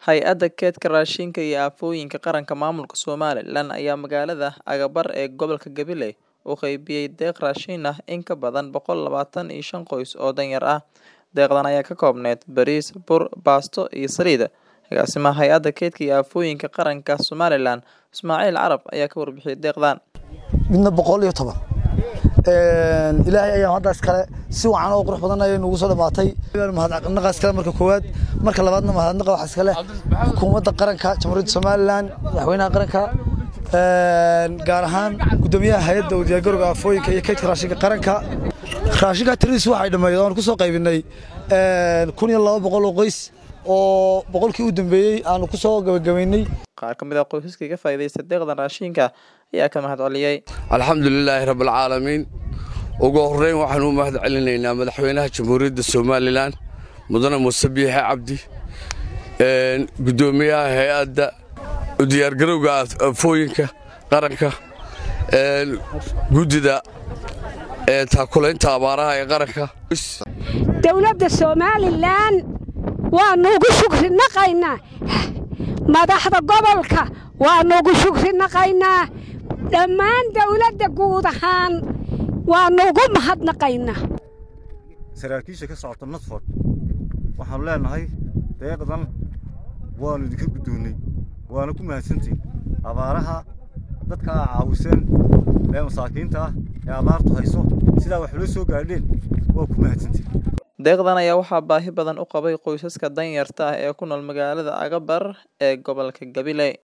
Hay'adda Kaydka Raashinka iyo Aafooyinka Qaranka Maamulka Somalilan ayaa magaalada Agabar ee gobolka Gabiley u qaybiyay deeq raashin ah in ka badan boqol labatan iyo shan qoys oo danyar ah. Deeqdan ayaa ka koobneyd bariis, bur, baasto iyo saliid. Agaasimaha Hay'adda Kaydka iyo Aafooyinka Qaranka Somalilan, Ismaaciil Carab ayaa ka warbixiyay deeqdan. midna boqol iyo toban ilaahay ayaa haddaas kale si wacan oo qurux badan ayay nugu soo dhamaatay mahadnaqaas kale marka koowaad marka labaadna mahadnaqa waxaas kale xukuumadda qaranka jamhuuriyadda somalilan madaxweynaha qaranka gaar ahaan guddoomiyaha hay-adda u diyaargarowga aafooyinka iyo kaydka raashinka qaranka raashinka tiradiis waxay dhammeeyeen oon ku soo qaybinay kun iyo laba boqol oo qoys oo boqolkii u dambeeyey aanu ku soo gabagabaynay Qaar ka mid ah qoysaska ka faa'iideysta deeqdan raashinka ayaa ka mahad celiyay. alxamdulilaahi rabbilcaalamiin ugu horreyn waxaan u mahad celinaynaa madaxweynaha jamhuuriyadda somalilan mudane muuse biixe cabdi guddoomiyaha hay-adda u diyaargarowga aafooyinka qaranka guddida taakulaynta abaaraha ee qaranka dowladda somalilan waannu ugu shukri naqaynaa madaxda gobolka waannu ugu shukri naqaynaa dhammaan dowladda guud ahaan waannu ugu mahadnaqaynaa saraakiisha ka socota nadford waxaannu leenahay deeqdan waannu idinka guddoonnay waana ku mahadsantihin abaaraha dadka aa caawiseen ee masaakiinta ah ee abaartu hayso sidaa wax loo soo gaadheen waa ku mahadsantihin Deeqdan ayaa waxaa baahi badan u qabay qoysaska danyarta ah ee ku nool magaalada Agabar ee gobolka Gabiley.